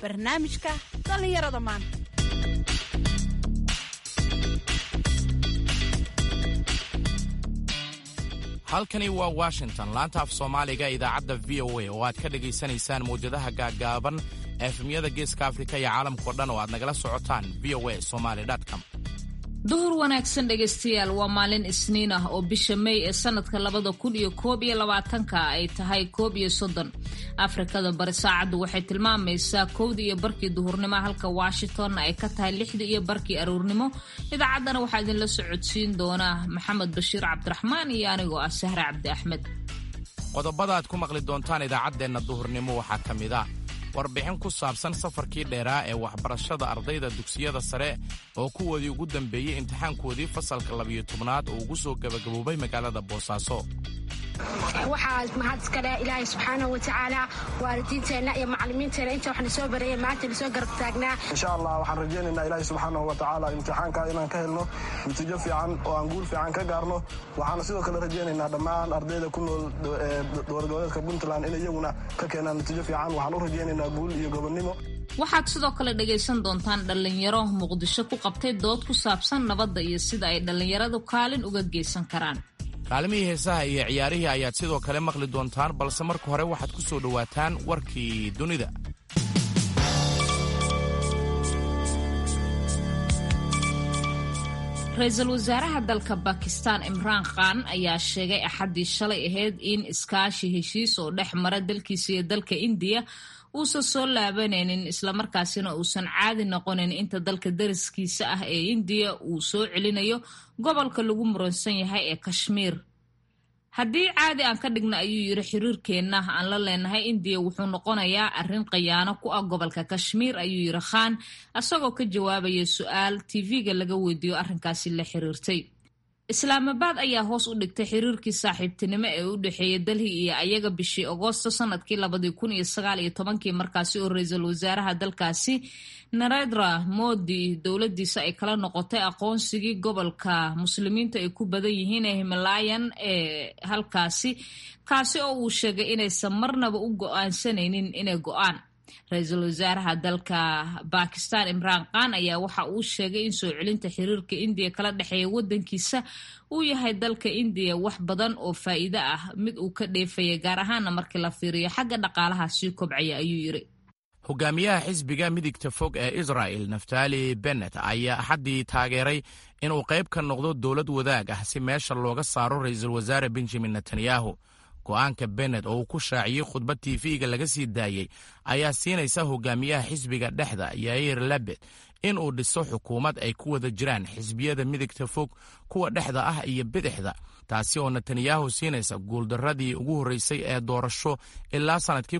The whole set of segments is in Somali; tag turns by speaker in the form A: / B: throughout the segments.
A: barnaamijka dhallinyarada maanta
B: halkani waa washington laanta af soomaaliga idaacadda v o a oo aad ka dhegaysanaysaan mawjadaha gaaggaaban efemyada geeska afrika iyo caalamkao dhan oo aad nagala socotaan v o a somaly com
C: duhur wanaagsan dhegaystayaal waa maalin isniin ah oo bisha may ee sanadka labada kun iyo koob iyo labaatanka ay tahay koob iyo soddon afrikada bari saacaddu waxay tilmaamaysaa kowdii iyo barkii duhurnimo halka washingtonna ay ka tahay lixdii iyo barkii aroornimo idaacaddana waxaa idinla socodsiin doona maxamed bashiir cabdiraxmaan iyo anigoo ah sahre cabdi axmed
B: qodobada aad ku maqli doontaan idaacaddeenna duhurnimo waxaa ka mid ah warbixin ku saabsan safarkii dheeraa ee waxbarashada ardayda dugsiyada sare oo kuwoodii ugu dambeeyey imtixaankoodii fasalka labiyo tobnaad oo ugu soo gebagaboobay magaalada boosaaso
D: waxaa mahad iska leh ilaahay subxaanahu watacaala waalidiinteenna iyo macallimiinteenna inta waxna soo bareeyay maanta na soo garab taagnaa
E: insha allah waxaan rajaynaynaa ilaahay subxaanahu watacaala imtixaanka inaan ka helno natiijo fiican oo aan guul fiican ka gaarno waxaana sidoo kale rajaynaynaa dhammaan ardayda ku nool dowladgoboleedka puntland in iyaguna ka keenaan natiijo fiican waxaan u rajaynaynaa guul iyo gobonnimo
C: waxaad sidoo kale dhagaysan doontaan dhallinyaro muqdisho ku qabtay dood ku saabsan nabadda iyo sida ay dhallinyaradu kaalin uga geysan karaan
B: kaalmihii heesaha iyo ciyaarihii ayaad sidoo kale maqli doontaan balse marka hore waxaad ku soo dhowaataan warkii dunida
C: ra-iisul wasaaraha dalka bakistan imraan khan ayaa sheegay axaddii shalay ahayd in iskaashi heshiis oo dhex mara dalkiisa iyo dalka indiya uusan soo laabanaynin islamarkaasina uusan caadi noqonin inta dalka dariskiisa ah ee indiya uu soo celinayo gobolka lagu muransan yahay ee kashmiir haddii caadi aan ka dhigna ayuu yidhi xiriirkeenna aan la leenahay indiya wuxuu noqonayaa arrin khayaano ku ah gobolka kashmiir ayuu yidhi khan isagoo ka jawaabaya su-aal tv-ga laga weydiiyo arrinkaasi la xiriirtay islaamabaad ayaa hoos u dhigtay xiriirkii saaxiibtinimo ee u dhexeeya dalhi iyo ayaga bishii agoosto sanadkii labadii kun iyo sagaal iyo tobankii markaasi oo ra-iisul wasaaraha dalkaasi narendra modi dowladiisa ay kala noqotay aqoonsigii gobolka muslimiinta ay ku badan yihiin ee himalayan ee halkaasi kaasi oo uu sheegay inaysan marnaba u go-aansanaynin inay go-aan ra-iisul wasaaraha dalka bakistan imraan khan ayaa waxa uu sheegay in soo celinta xiriirka indiya kala dhexeeya wadankiisa uu yahay dalka indiya wax badan oo faa'iido ah mid uu ka dheefaya gaar ahaana markii la fiiriyo xagga dhaqaalaha sii kobcaya ayuu yidhi
B: hogaamiyaha xisbiga midigta fog ee israa'el naftali bennet ayaa axaddii taageeray inuu qayb ka noqdo dowlad wadaag ah si meesha looga saaro ra-iisul wasaare benjamin netanyahu go'aanka bennet oo uu ku shaaciyey khudbad tv-ga laga sii daayey ayaa siinaysa hogaamiyaha xisbiga dhexda yair labed in uu dhiso xukuumad ay ku wada jiraan xisbiyada midigta fog kuwa dhexda ah iyo bidixda taasi oo netanyahu siinaysa guuldarradii ugu horreysay ee doorasho ilaa sannadkii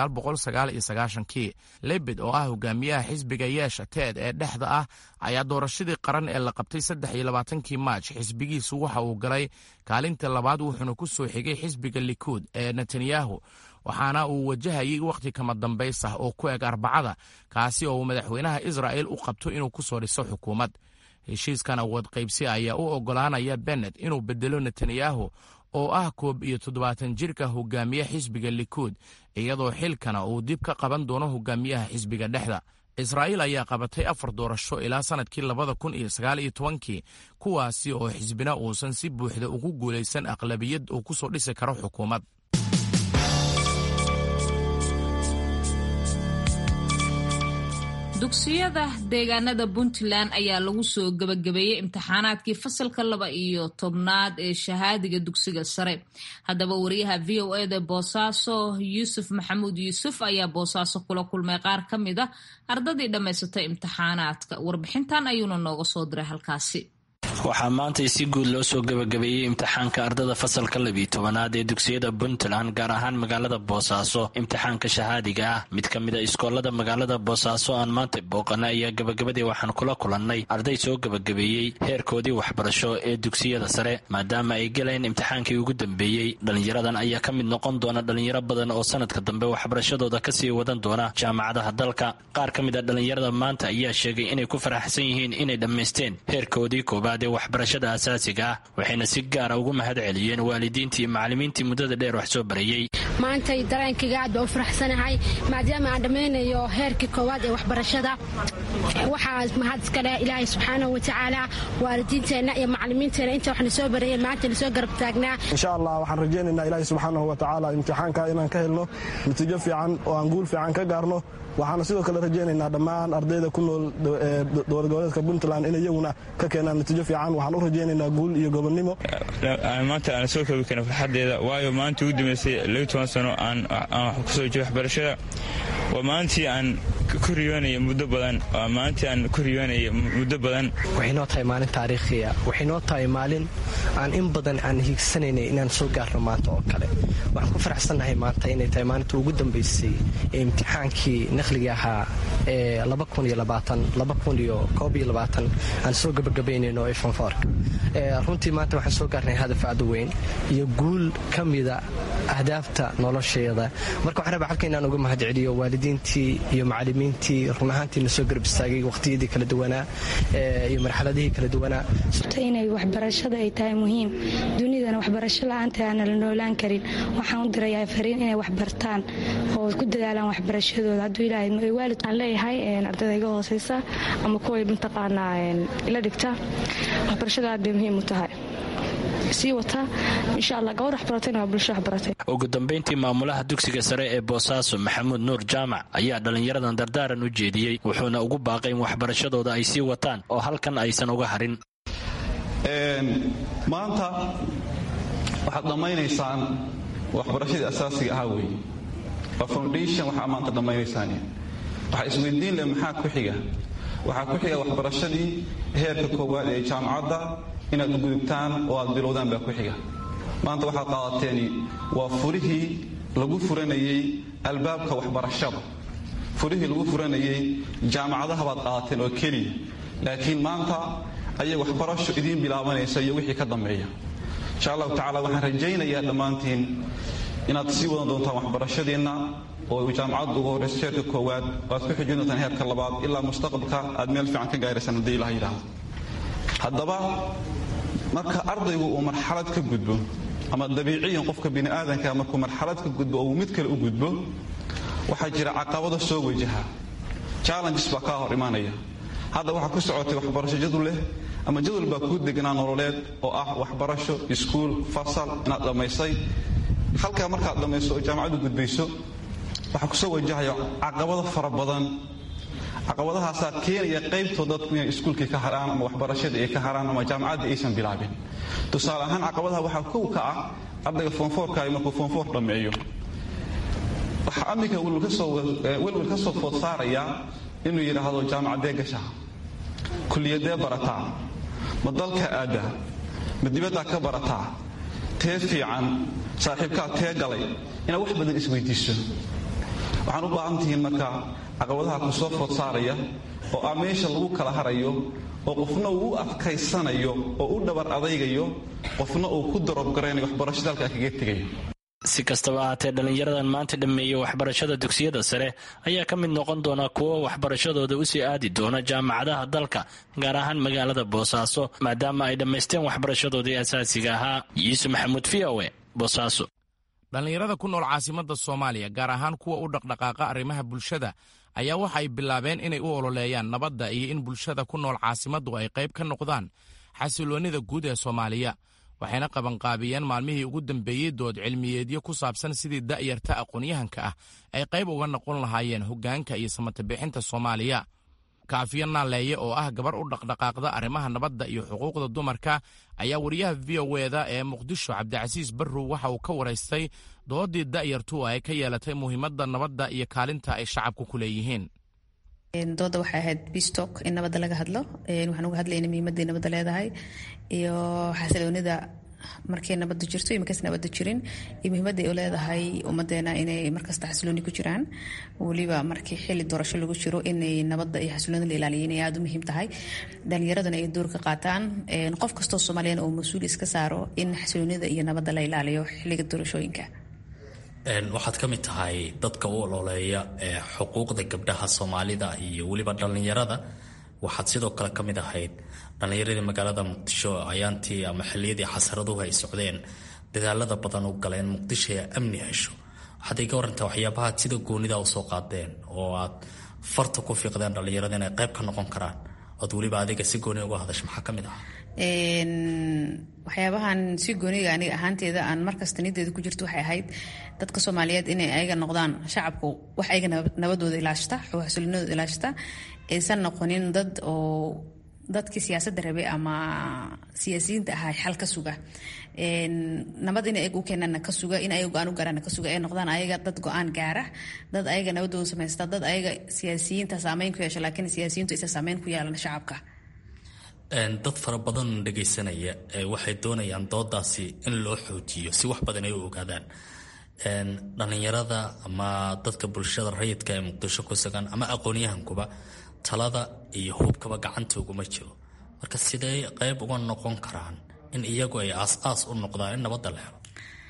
B: kii lebed oo ah hogaamiyaha xisbiga yeesha teed ee dhexda ah ayaa doorashadii qaran ee la qabtay kii maaj xisbigiisu waxa uu galay kaalinta labaad wuxuuna ku soo xigay xisbiga likuud ee netanyahu waxaana uu wajahayay wakhti kama dambays ah oo ku eg arbacada kaasi oo uu madaxweynaha israa'el u qabto inuu ku soo dhiso xukuumad heshiiskan awood qaybsi ayaa u oggolaanaya bennet inuu bedelo netanyahu oo ah koob iyo toddobaatan jirka hogaamiye xisbiga likuud iyadoo xilkana uu dib ka qaban doono hogaamiyaha xisbiga dhexda israa'iil ayaa qabatay afar doorasho ilaa sannadkii labada kun iyo sagaal iyo tobankii kuwaasi oo xisbina uusan si buuxda ugu guulaysan aqlabiyad uu ku soo dhisi karo xukuumad
C: dugsiyada deegaanada puntland ayaa lagu soo gebagabeeyey imtixaanaadkii fasalka laba iyo tobnaad ee shahaadiga dugsiga sare haddaba wariyaha v o eda boosaaso yuusuf maxamuud yuusuf ayaa boosaaso kula kulmay qaar ka mid a ardadii dhammaysatay imtixaanaadka warbixintan ayuuna nooga soo diray halkaasi
F: waxaa maanta si guud loo soo gebagabeeyey imtixaanka ardada fasalka labiyo tobanaad ee dugsiyada puntland gaar ahaan magaalada boosaaso imtixaanka shahaadiga ah mid ka mid a iskoolada magaalada boosaaso aan maanta booqana ayaa gebagabadii waxaan kula kulannay arday soo gebagabeeyey heerkoodii waxbarasho ee dugsiyada sare maadaama ay galeen imtixaankii ugu dambeeyey dhallinyaradan ayaa ka mid noqon doona dhallinyaro badan oo sanadka dambe waxbarashadooda kasii wadan doona jaamacadaha dalka qaar ka mid a dhallinyarada maanta ayaa sheegay inay ku faraxsan yihiin inay dhammaysteen heerkoodii koobaad ee waxbarashada asaasiga ah waxayna si gaara ugu mahad celiyeen waalidiintii iyo macallimiintii muddada dheer wax soo barayey
D: maantay dareenkayga aad baa u faraxsanahay maadaama aan dhammaynayo heerkii koowaad ee waxbarashada waxaa mahad iskale ilaahay subxaanahu watacaala waalidiinteenna iyo macalimiinteenna inta waxna soo barayeen maanta na soo garab taagnaa
E: insha allah waxaan rajaynaynaa ilaahay subxaanahu watacaala imtixaanka inaan ka helno natiijo fiican oo aan guul fiican ka gaarno waxaana sidoo kale rajaynaynaa dhammaan ardayda ku nool dowlad goboleedka puntland in iyaguna ka keenaan natiijo fiican waxaan u rajaynaynaa guul iyo gobonnimo
G: maanta aan soo koobi karin farxaddeeda waayo maanta ugu dambeysay labi toban sano aan wax kusoo jiro waxbarashada waa maalintii aan ku riyoonaya muddo badan waa maalintii aan ku riyoonaya muddo badan
H: waxay noo tahay maalin taariikhiya waxay noo tahay maalin aan in badan aan hiigsanaynay inaan soo gaarno maanta oo kale waxaan ku faraxsannahay maanta inay tahay maalinta ugu dambaysay ee imtixaankii naqliga ahaa ee aan soo gabagabaynayno ee fanfoorka runtii maanta waxaan soo gaarnay hadaf aad u weyn iyo guul ka mida ahdaafta nolosheeda marka waxaan rabaa halka inaan uga mahad celiyo waalidiintii iyo macalimiintii run ahaantii na soo garab istaagay waqhtiyadii kala duwanaa iyo marxaladihii kala duwanaa
I: inay waxbarashada ay tahay muhiim dunidana waxbarasho la-aanta aana la noolaan karin waxaan u dirayaa fariin inay waxbartaan oo ku dadaalaan waxbarashadooda hadduu ilaahay waalid aan leeyahay ardayda iga hooseysa ama kuway mataqaanaa ila dhigta waxbarashada aad bay muhiim u tahay
F: ugu dambayntii maamulaha dugsiga sare ee boosaaso maxamuud nuur jaamac ayaa dhallinyaradan dardaaran u jeediyey wuxuuna ugu baaqay in waxbarashadooda ay sii wataan oo halkan aysan uga harin
J: maanta waxaad dhammaynaysaan waxbarashadii asaasiga ahaa wey waa foundation waxaa maanta dhammaynaysaan waxaa isweydiin leh maxaa ku xiga waxaa ku xiga waxbarashadii heerka koowaad ee jaamacadda inaad u gudubtaan oo aad bilowdaan baa ku xiga maanta waxaad qaadateeni waa furihii lagu furanayey albaabka waxbarashada furihii lagu furanayey jaamacadaha baad qaadateen oo keliya laakiin maanta ayay waxbarasho idiin bilaabanaysa iyo wixii ka dambeeya insha allahu tacala waxaan rajaynayaa dhammaantiin inaad sii wadan doontaan waxbarashadiinna oo jaamacaddu ugu horraysa heerka koowaad oo aad ku xijin doontaan heerka labaad ilaa mustaqbalka aad meel fiican ka gaaraysaan haddii ilaha yidhaahdo haddaba marka ardaygu uu marxalad ka gudbo ama dabiiciyan qofka bini aadanka markuu marxalad ka gudbo oo uu mid kale u gudbo waxaa jira caqabado soo wajaha challenges baa kaa hor imaanaya hadda waxaa ku socotay waxbarasho jadul leh ama jadwal baa kuu degnaa nololeed oo ah waxbarasho iskuul fasal inaad dhammaysay halkaa markaad dhammayso oo jaamacaddu gudbayso waxaa kusoo wajahaya caqabado fara badan caqabadahaasaa keenaya qaybtood dadku inay iskuulkii ka haraan ama waxbarashadii ay ka haraan ama jaamacaddii aysan bilaabin tusaale ahaan caqabadaha waxaa kow ka ah ardayga foonfoorkaayo markuu foonfoor dhammeeyo waxaa amminka welwel ka soo food saarayaa inuu yidhaahdo jaamacaddee gashaa kulliyadee barataa ma dalka aaddaa ma dibaddaa ka barataa tee fiican saaxiibkaa tee galay inaad wax badan isweydiiso waxaan u baahan tihiin marka caqabadaha ku soo food saaraya oo ah meesha lagu kala harayo oo qofna uu u adkaysanayo oo u dhabar adaygayo qofna uu ku darobgaraynayo waxbarashada halkaa kaga tegayo
F: si kastaba ahaatee dhallinyaradan maanta dhammeeyey waxbarashada dugsiyada sare ayaa ka mid noqon doona kuwo waxbarashadooda usii aadi doona jaamacadaha dalka gaar ahaan magaalada boosaaso maadaama ay dhammaysteen waxbarashadoodii asaasiga ahaa yuusuf maxamuud v o e boosaaso
B: dhallinyarada ku nool caasimadda soomaaliya gaar ahaan kuwa u dhaqdhaqaaqa arrimaha bulshada ayaa waxa ay bilaabeen inay u ololeeyaan nabadda iyo in bulshada ku nool caasimaddu ay qayb ka noqdaan xasiloonnida guud ee soomaaliya waxayna qabanqaabiyeen maalmihii ugu dambeeyey dood cilmiyeedyo ku saabsan sidii da'yarta aqoonyahanka ah ay qayb uga noqon lahaayeen hoggaanka iyo samatabixinta soomaaliya kaafiyo naaleeye oo ah gabar u dhaqdhaqaaqda arrimaha nabadda iyo xuquuqda dumarka ayaa wariyaha v o eda ee muqdisho cabdicasiis barrow waxa uu ka waraystay doodii da'yartu ay ka yeelatay muhiimadda nabadda iyo kaalinta ay shacabku ku leeyihiin
K: dooda waxay ahayd bistok in nabadda laga hadlo waxaan uga hadlayna muhiimadday nabadda leedahay iyo xasiloonida markay nabadda jirto iyo markaas nabadda jirin iyo muhiimadday u leedahay ummadeena inay markasta xasilooni ku jiraan weliba markii xili doorasho lagu jiro inay nabadda iyo xasiloonida la ilaaliyo inay aada u muhiim tahay dhalinyaraduna ay door ka qaataan qof kastoo soomaaliyana uu mas-uul iska saaro in xasiloonida iyo nabadda la ilaaliyo xiliga doorashooyinka
L: waxaad ka mid tahay dadka u ololeeya xuquuqda gabdhaha soomaalida iyo weliba dhallinyarada waxaad sidoo kale ka mid ahayd dhallinyaradii magaalada muqdisho ayaantii ama xiliyadii xasaraduhu ay socdeen dadaalada badan u galeen muqdisho ee amni hesho waxaad iga warantaa waxyaabahaad sida goonida usoo qaadeen oo aad farta ku fiiqdeen dhallinyarada inay qayb ka noqon karaan ood weliba adiga si gooni uga hadasho maxaa ka mid ah
K: waxyaabahan si gooniga aniga ahaanteeda aan markasta niyadeeda ku jirto waxay ahayd dadka soomaaliyeed inay ayaga noqdaan shacabku wax ayaga nabadooda ilaashata xasilinadooda ilaashata aysan noqonin dad oo dadkii siyaasadda rabay ama siyaasiyiinta ahaa xal ka suga nabad in ayaga u keenana ka suga in ayaga go-aan u gaarana ka suga ay noqdaan ayaga dad go-aan gaara dad ayaga nabadooda samaysta dad ayaga siyaasiyiinta saameyn ku yeesha laakiin siyaasiyiintu aysan saameyn ku yeelan shacabka
L: dad fara badan dhagaysanaya waxay doonayaan doodaasi in loo xoojiyo si wax badan ay u ogaadaan dhallinyarada ama dadka bulshada rayidka ee muqdisho ku sugan ama aqoonyahankuba talada iyo hubkaba gacanta uguma jiro marka sidee qayb uga noqon karaan in iyagu ay aas-aas u noqdaan in nabadda la helo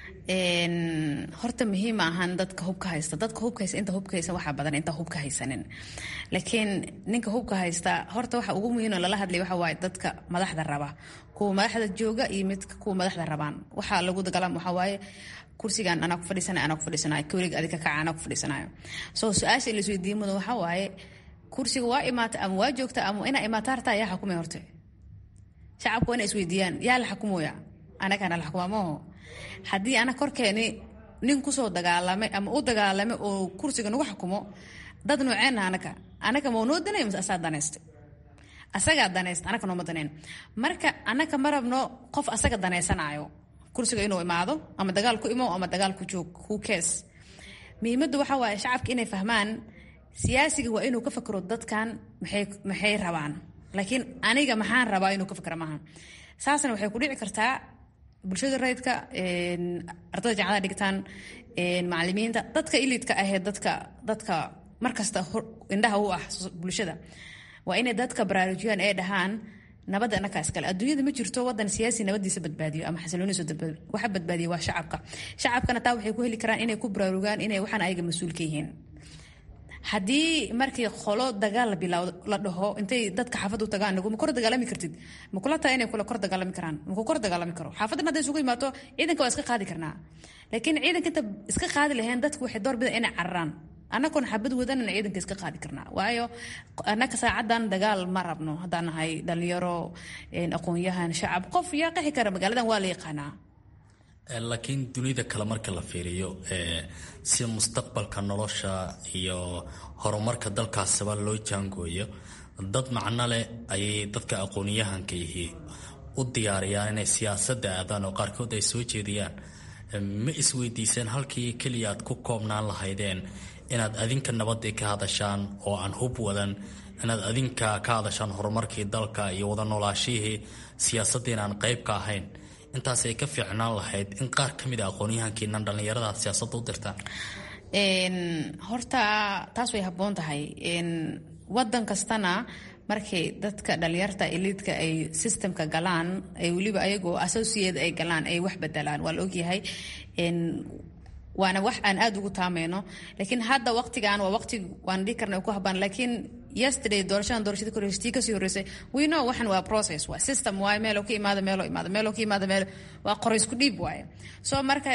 K: horta muhiim ahan dadka hubka haysta dadka hubka haysta inta hubka haysan waxaa badan inta hubka haysanin laakiin ninka hubka haysta horta waxa ugu muhiim oo lala hadlay waxa waaye dadka madaxda raba kuwa madaxda jooga iyo midka kuwa madaxda rabaan waxaa lagu dagaalama waxaa waaye kursigan anaa ku fadhiisanayo anaa ku fadhiisanayo kawlig adika kaca anaa ku fadhiisanayo so su-aasha la isweydiin mudan waxaa waaye kursiga waa imaata ama waa joogta ama inaa imaata hartaa yaa xakumay horte shacabku waa inay isweydiiyaan yaa la xakumoya anagana la xukuma maaho haddii ana korkeeni nin kusoo dagaalamay ama u dagaalamay oo kursiga nagu xukumo dad nooceena anaga anaga mau noo danay mise asaa danaystay asagaa danaysta anaga nooma daneen marka anaga ma rabno qof asaga danaysanaayo kursiga inuu imaado ama dagaal ku imo ama dagaal ku joog who cares muhiimaddu waxaa waaye shacabka inay fahmaan siyaasiga waa inuu ka fakro dadkan maxay maxay rabaan laakiin aniga maxaan rabaa inuu ka fakra maaha saasna waxay ku dhici kartaa bulshada rayidka ardada jaamacada dhigtaan macalimiinta dadka ilidka ahee dadka dadka markasta indhaha u ah bulshada waa inay dadka baraarujiyaan ee dhahaan nabadda anaka iskale adduunyada ma jirto wadan siyaasi nabadiisa badbaadiyo ama xasiloonidiisa waxa badbaadiya waa shacabka shacabkana taa waxay ku heli karaan inay ku baraarugaan inay waxaan ayaga mas-uul ka yihiin haddii markii qolo dagaal la bilaawdo la dhaho intay dadka xaafadda u tagaan ma kor dagaalami kartid ma kula tahay inay kula kor dagaalami karaan ma ku kor dagaalami karo xaafaddan hadday isugu imaato ciidanka waa iska qaadi karnaa laakiin ciidanka inta iska qaadi lahayn dadku waxay door bida inay cararaan annagoon xabad wadanana ciidanka iska qaadi karnaa waayo annaka saacadan dagaal ma rabno haddaan nahay dhalinyaro aqoon-yahan shacab qof yaa qexi kara magaaladan waa la yaqaanaa
L: laakiin dunida kale marka la fiiriyo si mustaqbalka nolosha iyo horumarka dalkaasaba loo jaangooyo dad macno leh ayay dadka aqoonyahanka yihi u diyaariyaan inay siyaasadda aadaan oo qaarkood ay soo jeediyaan ma isweydiiseen halkii keliya aad ku koobnaan lahaydeen inaad adinka nabadii ka hadashaan oo aan hub wadan inaad adinka ka hadashaan horumarkii dalka iyo wada noolaashihii siyaasaddiin aan qayb ka ahayn intaas ay ka fiicnaan lahayd in qaar ka mid a aqoonyahankiinan dhallinyarada siyaasadda u dirtaan
K: horta taas way habboon tahay wadan kastana markay dadka dhalinyarta eliidka ay systemka galaan ay weliba ayagoo associate ay galaan ay wax bedelaan waa la ogyahay waana wax aan aada ugu taameyno laakiin hadda waqtigan waa waqti waan dhihi karna ku habaan laakiin yesterday doorashadan doorashada koreysatii kasii horreysay we know waxan waa process waa system waaye meeloo ka imaada meeloo imaada meeloo ka imaada meel waa qoraysku dhiib waaye so marka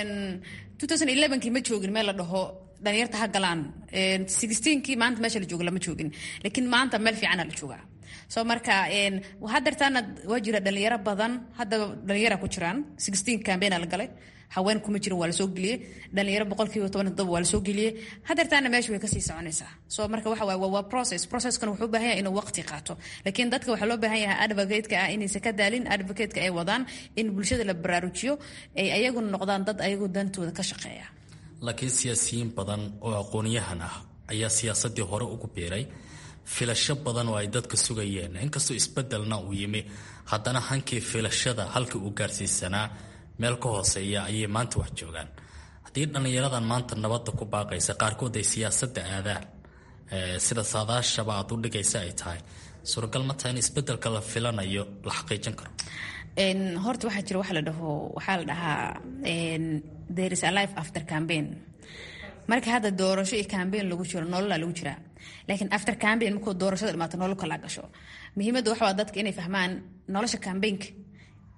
K: 2011kii ma joogin meel la dhaho dhalinyarta ha galaan kii maanta meesha la joogo lama joogin laakiin maanta meel fiicana la joogaa so marka hadeertaana waa jira dhalinyaro badan haddaba dhalinyara ku jiraan cambaigna la galay haween kuma jirin waa lasoo geliyey dhalinyaro boqolkiiba toban todoba waa lasoo geliyey hadeertaana meesha way kasii soconaysaa so marka waxa waaye waa process processkan wuxuu u baahan yahay inuu waqti qaato laakiin dadka waxaa loo baahan yahay advocate-ka ah inaysan ka daalin advocate-ka ay wadaan in bulshada la baraarujiyo ay ayaguna noqdaan dad ayagu dantooda ka shaqeeya
L: laakiin siyaasiyiin badan oo aqoonyahan ah ayaa siyaasadii hore ugu biiray filasho badan oo ay dadka sugayeen inkastoo isbedelna uu yimi haddana hankii filashada halka uu gaarsiisanaa meel ka hooseeya ayay maanta wax joogaan haddii dhallinyaradan maanta nabadda ku baaqaysa qaarkood ay siyaasadda aadaan sida saadaashaba aad u dhigaysa ay tahay suuragal ma tahay in isbedelka la filanayo la xaqiijin karo
K: horta waxaa jira waxa la dhaho waxaa la dhahaa there is a life after campaign marka hadda doorasho iyo campaign lagu jiro nololaa lagu jiraa laakiin after campaign markuu doorashada dhimaato nolol kalaa gasho muhiimadda waxa waa dadka inay fahmaan nolosha campaignka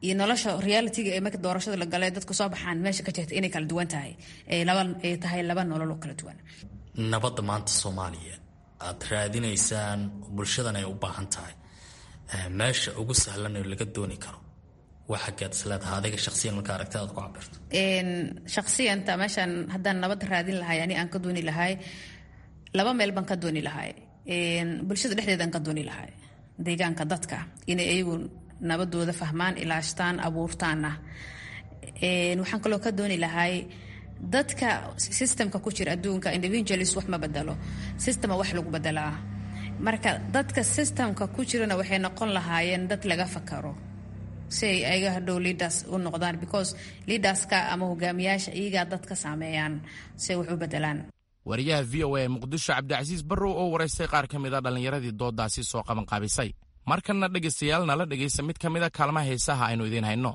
K: iyo nolosha realityga ee marka doorashada la galay dadku soo baxaan meesha ka jirta inay kala duwan tahay laba ay tahay laba nolol oo kala duwan
L: nabadda maanta soomaaliya aad raadinaysaan bulshadan ay u baahan tahay meesha ugu sahlan oo laga dooni karo waa xaggeed isleedaha adiga shaqsiyan marka aragti aad ku cabirto
K: shaqsiyanta meeshaan haddaan nabad raadin lahay ani aan ka dooni lahay laba meel baan ka dooni lahay bulshada dhexdeedaan ka dooni lahay deegaanka dadka inay iyagu nabadooda fahmaan ilaashtaan abuurtaana waxaan kaloo ka dooni lahay dadka systemka ku jira adduunka individualis wax ma bedelo systema wax lagu bedelaa marka dadka systemka ku jirana waxay noqon lahaayeen dad laga fakaro si ay ayaga hadhow leaders u noqdaan because leaderska ama hogaamiyaasha iyagaa dad ka saameeyaan si ay wax u bedelaan
B: wariyaha v o a ee muqdisho cabdicasiis barrow oo waraystay qaar ka mid a dhallinyaradii dooddaasi soo qabanqaabisay markanna dhegaystayaal nala dhegaysta mid ka mid a kaalmaha heesaha aynu idiin hayno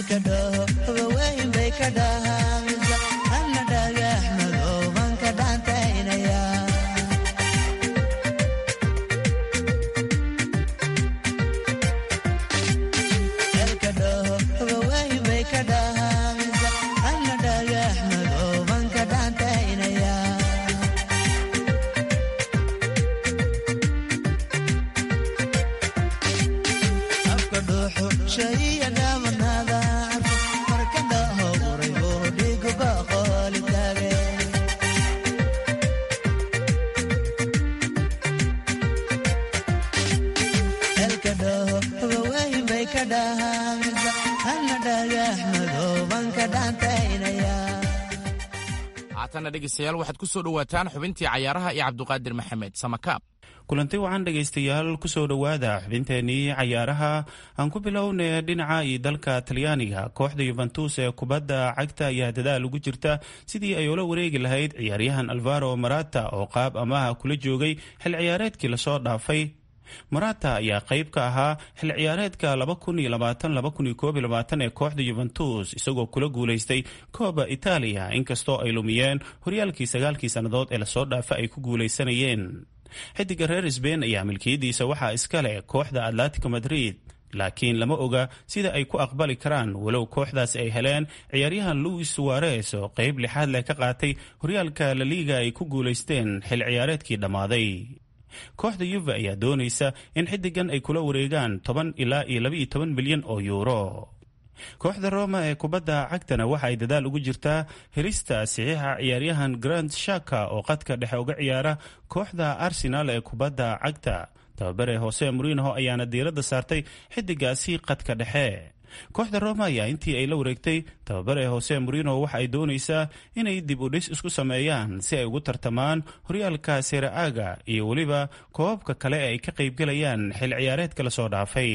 B: haatanna dhegeystayaal waxaad ku soo dhowaataan xubintii cayaaraha iyo cabduqaadir maxamed samakaab
M: kulanti wacan dhegaystayaal kusoo dhowaada xubinteenii cayaaraha aan ku bilownay dhinaca iyo dalka talyaaniga kooxda yuventus ee kubadda cagta ayaa dadaal ugu jirta sidii ay ula wareegi lahayd ciyaaryahan alvaro marata oo qaab amaha kula joogay xil ciyaareedkii lasoo dhaafay marata ayaa qayb ka ahaa xil ciyaareedka ee kooxda yuventus isagoo kula guulaystay kooba itaaliya inkastoo ay lumiyeen horyaalkii sagaalkii sannadood ee lasoo dhaafa ay ku guulaysanayeen xidiga reer sbain ayaa milkiyadiisa waxaa iska leh kooxda atletico madrid laakiin lama oga sida ay ku aqbali karaan walow kooxdaas ay heleen ciyaaryahan louis suares oo qayb lixaad leh ka qaatay horyaalka laliiga ay ku guulaysteen xil ciyaareedkii dhammaaday kooxda yuve ayaa doonaysa in xidigan ay kula wareegaan toban ilaa iyo labaiyo toban milyan oo yuuro kooxda roma ee kubadda cagtana waxa ay dadaal ugu jirtaa helista saxiixa ciyaaryahan grand shaka oo qadka dhexe uga ciyaara kooxda arsenal ee kubadda cagta tababare hose morinoho ayaana diiradda saartay xidigaasi qadka dhexe kooxda roma ayaa intii ay la wareegtay tababare hose morino waxa ay doonaysaa inay dib u dhis isku sameeyaan si ay ugu tartamaan horyaalka seraaga iyo weliba koobabka kale ee ay ka qaybgelayaan xil ciyaareedka lasoo dhaafay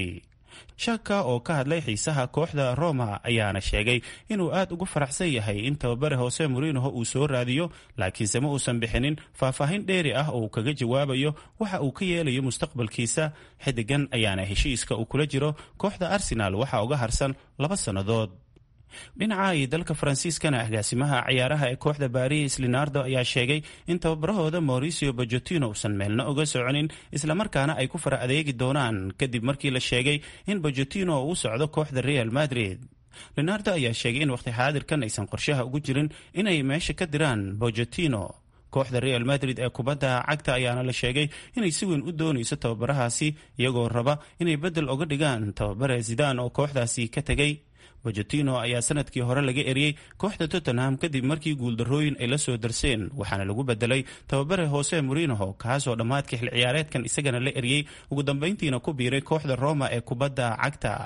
M: shaka oo ka hadlay xiisaha kooxda roma ayaana sheegay inuu aad ugu faraxsan yahay in tababare hose morinoho uu soo raadiyo laakiinse ma uusan bixinin faahfaahin dheeri ah oo uu kaga jawaabayo waxa uu ka yeelayo mustaqbalkiisa xidigan ayaana heshiiska uu kula jiro kooxda arsenal waxa uga harsan laba sannadood dhinaca iyo dalka faransiiskana agaasimaha ciyaaraha ee kooxda baris leonardo ayaa sheegay in tababarahooda mauricio bojotino uusan meelna oga soconin islamarkaana ay ku fara adeegi doonaan kadib markii la sheegay in bojotino uu socdo kooxda real madrid leonardo ayaa sheegay in waqti xaadirkan aysan qorshaha ugu jirin inay meesha ka diraan bojotino kooxda real madrid ee kubadda cagta ayaana la sheegay inay si weyn u doonayso tababarahaasi iyagoo raba inay beddel oga dhigaan tababare zidaan oo kooxdaasi ka tegay bojotino ayaa sanadkii hore laga eriyey kooxda tottenham kadib markii guuldarrooyin ay la soo darseen waxaana lagu bedelay tababare hose morinoho kaasoo dhammaadkii xil ciyaareedkan isagana la eriyey ugu dambayntiina ku biiray kooxda roma ee kubadda cagta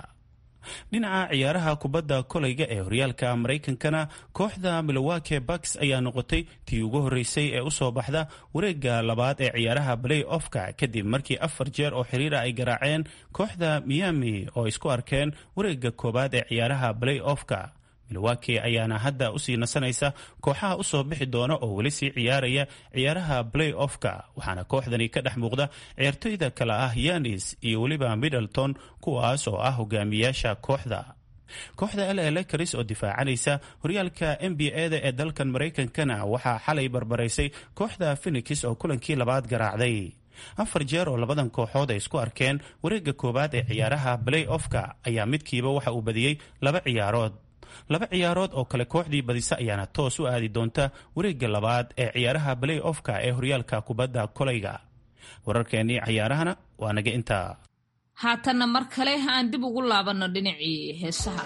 M: dhinaca ciyaaraha kubadda kolayga ee horyaalka maraykankana kooxda milowake bucks ayaa noqotay tii ugu horreysay ee usoo baxda wareegga labaad ee ciyaaraha play offka kadib markii afar jeer oo xiriira ay garaaceen kooxda miami oo isku arkeen wareegga koowaad ee ciyaaraha play offka milwaki ayaana hadda usii nasanaysa kooxaha usoo bixi doona oo weli sii ciyaaraya ciyaaraha play offka waxaana kooxdani ka dhex muuqda ciyaartoyda kale ah yanis iyo weliba middleton kuwaas oo ah hogaamiyaasha kooxda kooxda l lakris oo difaacanaysa horyaalka n b a da ee dalkan maraykankana waxaa xalay barbaraysay kooxda phenix oo kulankii labaad garaacday afar jeer oo labadan kooxood ay isku arkeen wareegga koowaad ee ciyaaraha play offka ayaa midkiiba waxa uu badiyey laba ciyaarood laba ciyaarood oo kale kooxdii badisa ayaana toos u aadi doonta wareegga labaad ee ciyaaraha play offka ee horyaalka kubadda kolayga wararkeennii cayaarahana waa naga intaa
C: haatanna mar kale aan dib ugu laabanno dhinacii heesaha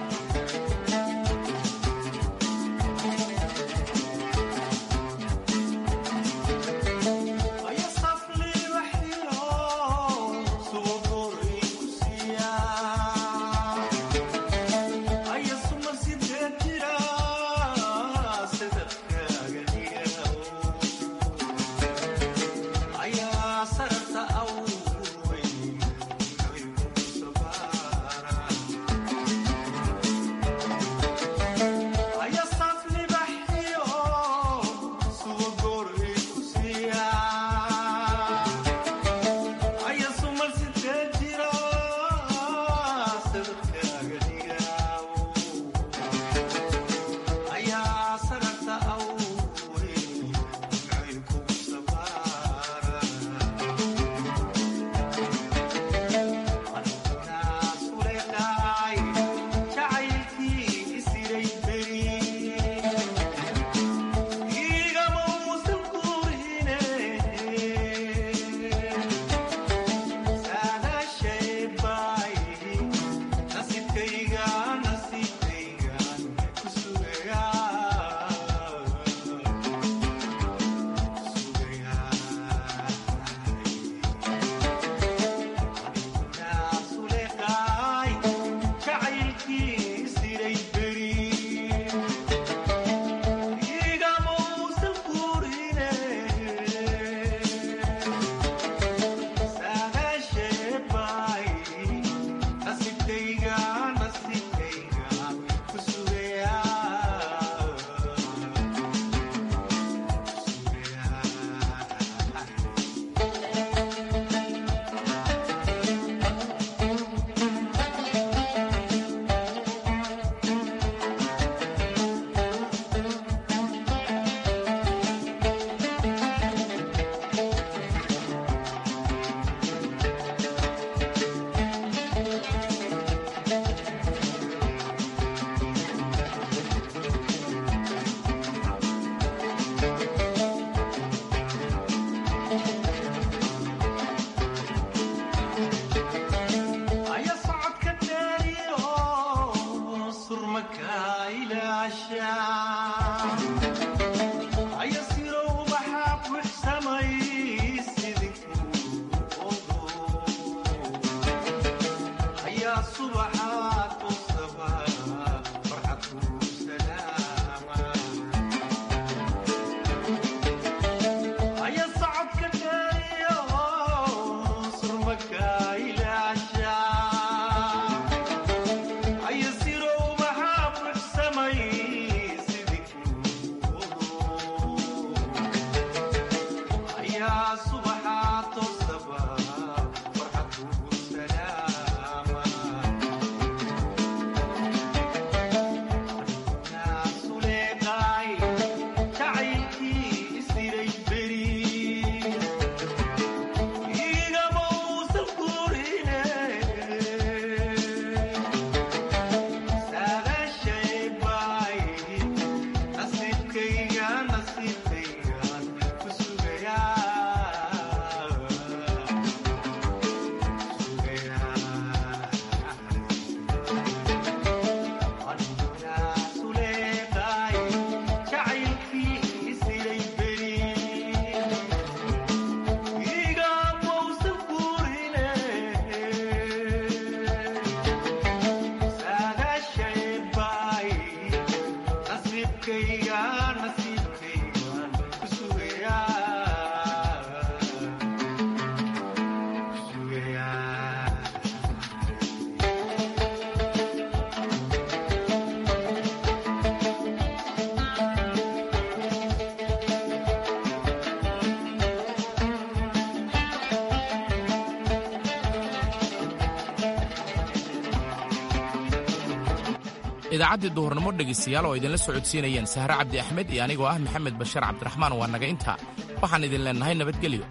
B: idaacaddii duhurnimo dhegaystayaal oo idinla socodsiinayeen sahre cabdi axmed iyo anigoo ah maxamed bashar cabdiraxmaan waa naga intaa waxaan idin leennahay nabadgelyo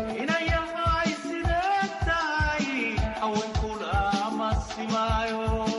N: Simaya